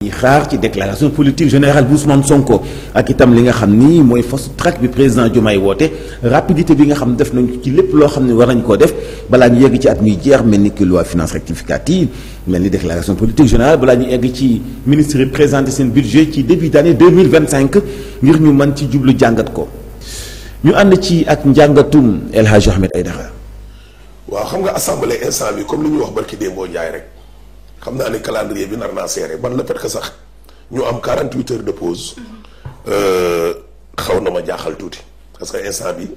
ñi xaar ci déclaration politique générale bu Ousmane Sonko ak itam li nga xam ni mooy fast track bi président Diomaye woote rapidité bi nga xam def nañ ci lépp loo xam ne war nañ koo def balaa ñu yegg ci at muy jeex mel ni que loi finance rectificative mel ni déclaration politique générale balaa ñu egg ci ministre yi présenté seen budget ci début d'année 2025 ngir ñu mën ci jublu jàngat ko ñu ànd ci ak njàngatum El Hadj Ahmed Aïdara waaw xam nga assemblée instant bi comme li ñuy wax barki démboo Njaay rek xam naa ne calendrier bi nar naa serré ban la fait que sax ñu am 48 heures de pause xaw na ma jaaxal tuuti parce que instant bi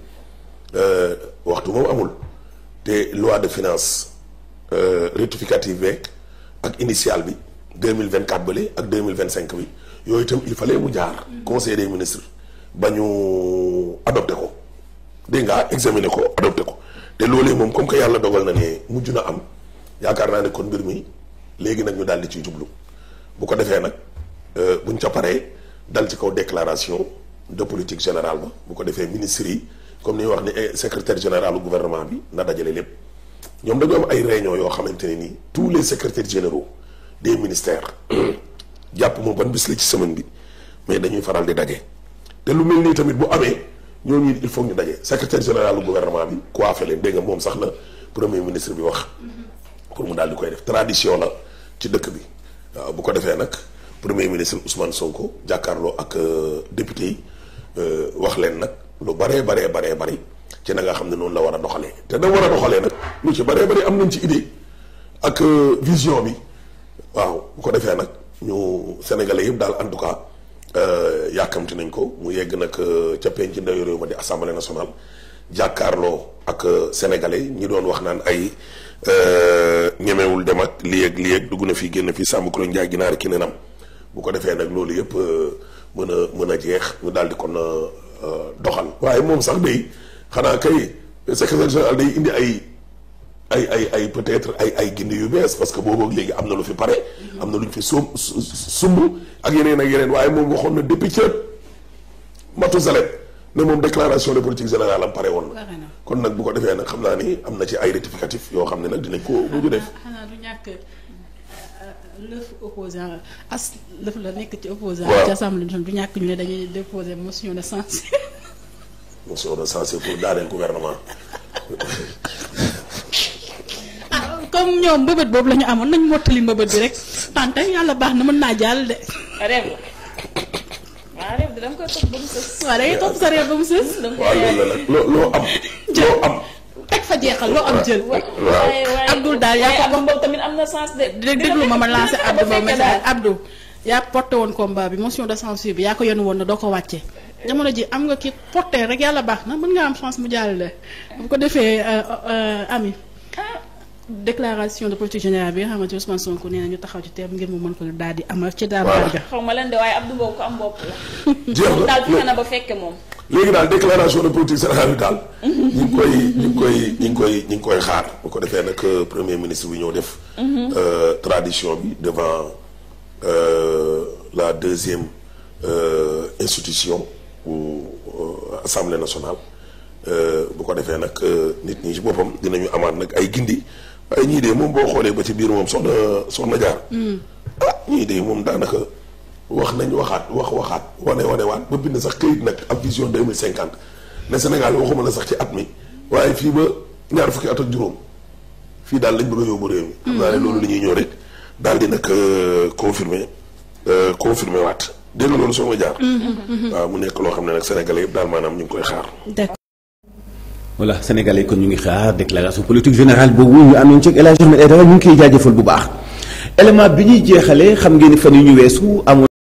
waxtu moom amul te loi de finance rectificative beeg ak initiale bi 2024 bële ak 2025 bi yooyu itam il fallait mu jaar conseil des ministres ba ñu adopté ko dégg nga examiner ko adopté ko te loolee moom comme que yàlla dogal na ne mujj na am yaakaar naa ne kon mbir mi léegi nag ñu daal di ciy jublu bu ko defee nag buñ ca paree dal ci kaw déclaration de politique générale ba bu ko defee ministres yi comme ni ñuy wax ni secrétaire général du gouvernement bi na dajale lépp ñoom dañoo am ay réunion yoo xamante ne nii tous les secrétaires généraux des ministères jàpp moom ban bis la ci semaine bi mais dañuy faral di daje te lu mel nii tamit bu amee ñooñu il faut ñu daje secrétaire général du gouvernement bi coiffé leen dégg nga moom sax la premier ministre bi wax pour mu daal di koy def tradition la ci dëkk bi waaw bu ko defee nag premier ministre Ousmane Sonko jàkkaarloo ak député yi wax leen nag lu baree baree baree bari ci na nga xam ne noonu la war a doxalee te da war a doxalee nag lu ci baree bari am nañ ci idée ak vision bi waaw bu ko defee nag ñu sénégalais yëpp daal en tout cas yàkkamti nañ ko mu yegg nag ca penc ndawi réew ma di assemblée nationale jàkkaarloo ak sénégalais ñi doon wax naan ay ñemewul dem ak lii ak lii ak dugg na fii génn fii sàmm kuréel njaay ginaar ki nenam bu ko defee nag loolu yëpp mën a mën a jeex ñu daal di kon doxal waaye moom sax day xanaa kay secrétaire général day indi ay ay ay ay peut-être ay ay gindi yu bees parce que boobu léegi am na lu fi pare am na lu ñu fi sum sumb ak yeneen ak yeneen waaye moom waxoon na depuis ca Matousalem ne moom déclaration de politique générale am pare woon na kon nag bu ko defee nag xam naa ni am na ci ay rectificatif yoo xam ne nag dinañ ko mujj def xanaa du ñàkk lëf opposant as lëf la nekk ci opposant waaw ci assemblée du ñàkk ñu ne dañuy déposer motion de censure motion de censure pour daaneel gouvernement ah comme ñoom mbëbët boobu la ñu amoon nañ mottali mbëbët bi rek tante yàlla baax na mën naa jàll de rêve la waaw rêve de dama koy topp ba mu sës. waaw da ngay topp sa réew ba mu sës dama waaw koy loolu la nag loo loo am loo am teg fa jeexal loo am jël waaw waaye waaye Abdoul daal yaa ko Abdou boobu tamit am na sens de. dé déglu ma ma lancé Abdou ba message Abdou yaa porté woon combat bi motion de censure bi yaa ko yenu woon na doo ko wàcce jamono ji am nga ki porté rek yàlla baax na mën nga am chance mu jàllale bu ko defee ami déclaration de politique générale bi nga xamante ni Ousmane Sonko nee na ñu taxaw ci teem ngir mu mën ko daal di amal ci daal Voilà. ga xaw ma leen de waaye Abdou boobu ko am bopp la. jeex moom daal fexe na na ba fekke moom. léegi daal déclaration de politique générale bi daal ñu ngi koy ñu ngi koy ñu ngi koy ñu ngi koy xaar bu ko defee nag premier ministre bi ñëw def euh, tradition bi devant euh, la deuxième euh, institution bu euh, assemblée nationale euh, bu ko defee nag euh, nit ñi ci boppam dinañu amaat nag ay gindi waaye ñii de moom boo xoolee ba ci biir moom soxna soxna jaar ah ñii de moom daanaka wax nañ waxaat wax waxaat wane wane waat ba bind sax këyit nag ab vision deux mille cinquante ne Sénégal waxuma la sax ci at mi waaye fii ba ñaar fukki at ak juróom fii daal lañ bëgg a yóbbu réew mi. xam naa ne loolu la ñuy ñëw rek daal di nag confirmer confirmer waat dégg nga loolu soo ma jaar. waaw mu nekk loo xam ne nag Sénégalais yëpp daal maanaam ñu ngi koy xaar. d'accord voilà sénégalais kon ñu ngi xaar déclaration politique générale boobu ñu amoon ci El Hadj Ahmed Aïdara ñu ngi koy jaajëfal bu baax élément bi ñuy jeexalee xam ngeen ni fan yu ñu weesu amoon